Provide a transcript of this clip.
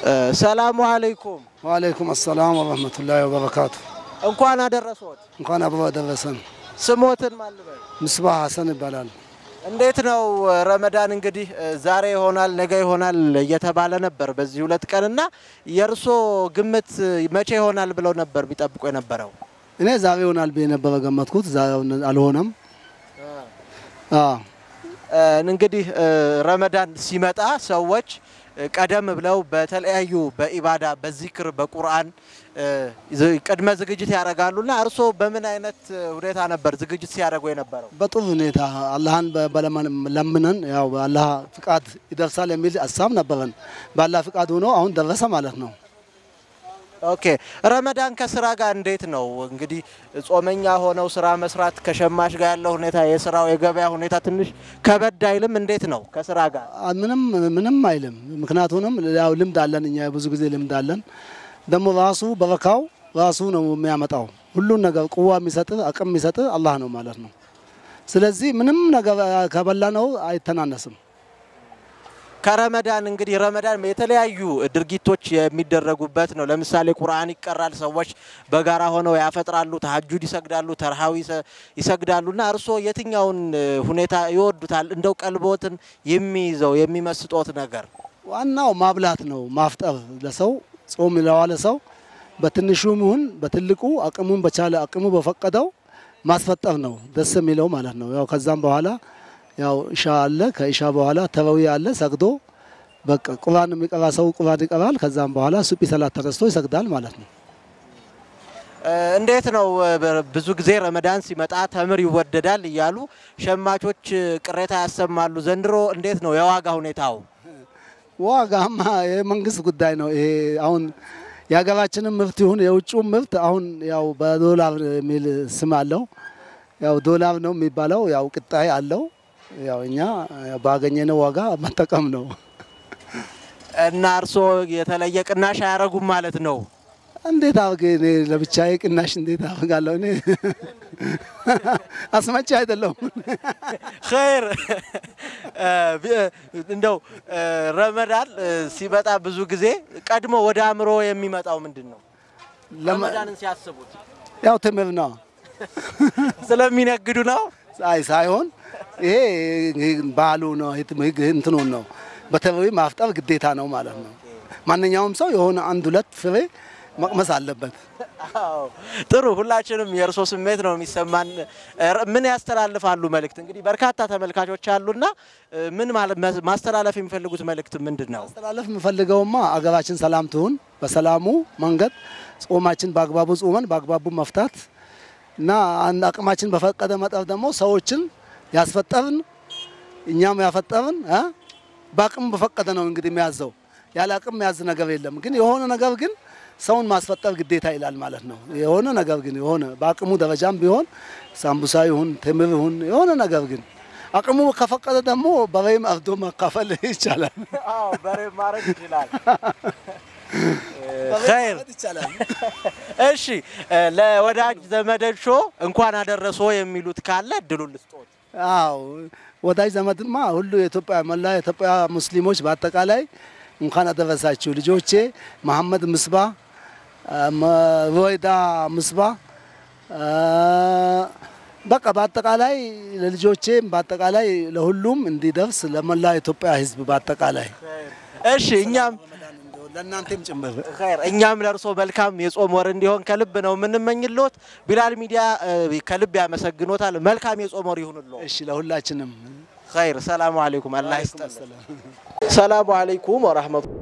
ሰላሙ አለይኩም ወአለይኩም አሰላም ወረህመቱላሂ ወበረካቱ። እንኳን አደረሶት። እንኳን አብሮ አደረሰን። ስሞትን ማን ልበል? ምስባህ ሀሰን ይባላል። እንዴት ነው ረመዳን? እንግዲህ ዛሬ ይሆናል ነገ ይሆናል እየተባለ ነበር በዚህ ሁለት ቀን እና የእርሶ ግምት መቼ ይሆናል ብለው ነበር የሚጠብቁ የነበረው? እኔ ዛሬ ይሆናል ብዬ ነበረ ገመትኩት። ዛሬ አልሆነም። አዎ እንግዲህ ረመዳን ሲመጣ ሰዎች ቀደም ብለው በተለያዩ በኢባዳ በዚክር በቁርአን ቅድመ ዝግጅት ያደርጋሉና እርስዎ በምን አይነት ሁኔታ ነበር ዝግጅት ሲያደርጉ የነበረው? በጥሩ ሁኔታ አላህን ለምነን ያው በአላህ ፍቃድ ይደርሳል የሚል ሀሳብ ነበረን። በአላህ ፍቃድ ሆኖ አሁን ደረሰ ማለት ነው። ኦኬ ረመዳን ከስራ ጋር እንዴት ነው እንግዲህ ጾመኛ ሆነው ስራ መስራት ከሸማች ጋር ያለው ሁኔታ የስራው የገበያ ሁኔታ ትንሽ ከበድ አይልም? እንዴት ነው ከስራ ጋር? ምንም ምንም አይልም። ምክንያቱንም ያው ልምድ አለን እኛ ብዙ ጊዜ ልምድ አለን። ደግሞ ራሱ በረካው ራሱ ነው የሚያመጣው። ሁሉን ነገር ቁዋ የሚሰጥ አቅም የሚሰጥ አላህ ነው ማለት ነው። ስለዚህ ምንም ነገር ከበላ ነው አይተናነስም። ከረመዳን እንግዲህ ረመዳን የተለያዩ ድርጊቶች የሚደረጉበት ነው። ለምሳሌ ቁርአን ይቀራል፣ ሰዎች በጋራ ሆነው ያፈጥራሉ፣ ተሀጁድ ይሰግዳሉ፣ ተርሃዊ ይሰግዳሉ። እና እርስዎ የትኛውን ሁኔታ ይወዱታል? እንደው ቀልቦትን የሚይዘው የሚመስጦት ነገር? ዋናው ማብላት ነው፣ ማፍጠር ለሰው ጾም ለዋለ ሰው በትንሹም ይሁን በትልቁ አቅሙን በቻለ አቅሙ በፈቀደው ማስፈጠር ነው ደስ የሚለው ማለት ነው። ያው ከዛም በኋላ ያው ኢሻ አለ። ከኢሻ በኋላ ተረዊ አለ። ሰግዶ በቃ ቁርአን የሚቀራ ሰው ቁርአን ይቀራል። ከዛም በኋላ ሱቢ ሰላት ተነስቶ ይሰግዳል ማለት ነው። እንዴት ነው ብዙ ጊዜ ረመዳን ሲመጣ ተምር ይወደዳል እያሉ ሸማቾች ቅሬታ ያሰማሉ። ዘንድሮ እንዴት ነው የዋጋ ሁኔታው? ዋጋማ የመንግስት ጉዳይ ነው። ይሄ አሁን የሀገራችንም ምርት ይሁን የውጭው ምርት አሁን ያው በዶላር የሚል ስም አለው። ያው ዶላር ነው የሚባለው። ያው ቅጣይ አለው። ያው እኛ ባገኘነው ዋጋ መጠቀም ነው። እና እርስዎ የተለየ ቅናሽ አያረጉም ማለት ነው? እንዴት አድርጌ እኔ ለብቻዬ ቅናሽ እንዴት አድርጋለሁ? እኔ አስመጪ አይደለሁም። ኸይር እንደው ረመዳን ሲመጣ ብዙ ጊዜ ቀድሞ ወደ አእምሮ የሚመጣው ምንድን ነው? ረመዳንን ሲያስቡት ያው ትምር ነው ስለሚነግዱ ነው። አይ ሳይሆን ይሄ ባህሉ ነው፣ እንትኑን ነው። በተለይ ማፍጠር ግዴታ ነው ማለት ነው። ማንኛውም ሰው የሆነ አንድ ሁለት ፍሬ መቅመስ አለበት። ጥሩ። ሁላችንም የእርሶ ስሜት ነው የሚሰማን። ምን ያስተላልፋሉ መልእክት? እንግዲህ በርካታ ተመልካቾች አሉና ምን ማስተላለፍ የሚፈልጉት መልእክት ምንድን ነው? ማስተላለፍ የምፈልገውማ አገራችን ሰላም ትሁን፣ በሰላሙ መንገድ ጾማችን በአግባቡ ጾመን በአግባቡ መፍታት እና አንድ አቅማችን በፈቀደ መጠን ደግሞ ሰዎችን ያስፈጠርን እኛም ያፈጠርን በአቅም በፈቀደ ነው እንግዲህ የሚያዘው። ያለ አቅም የሚያዝ ነገር የለም። ግን የሆነ ነገር ግን ሰውን ማስፈጠር ግዴታ ይላል ማለት ነው። የሆነ ነገር ግን የሆነ በአቅሙ ደረጃም ቢሆን ሳምቡሳ ይሁን ትምር ይሁን የሆነ ነገር ግን አቅሙ ከፈቀደ ደግሞ በሬም አርዶ መካፈል ይቻላል። በሬ ማድረግ ይችላል። ኸይር እሺ፣ ለወዳጅ ዘመዶቹ እንኳን አደረሶ የሚሉት ካለ እድሉን ልስጦት። አዎ ወዳጅ ዘመድማ ሁሉ የኢትዮጵያ መላ የኢትዮጵያ ሙስሊሞች በአጠቃላይ እንኳን አደረሳችሁ። ልጆቼ መሐመድ ምስባ፣ ሮይዳ ምስባ በቃ በአጠቃላይ ለልጆቼም በአጠቃላይ ለሁሉም እንዲደርስ ለመላ ኢትዮጵያ ሕዝብ በአጠቃላይ እሺ እኛም ለእናንተም ጭምር ኸይር እኛም ለእርሶ መልካም የጾም ወር እንዲሆን ከልብ ነው የምንመኝልዎት። ቢላል ሚዲያ ከልብ ያመሰግኖታል። መልካም የጾም ወር ይሁንልዎ። እሺ ለሁላችንም ኸይር። ሰላሙ አለይኩም። አላህ ይስጥልን። ሰላሙ አለይኩም ወራህመቱ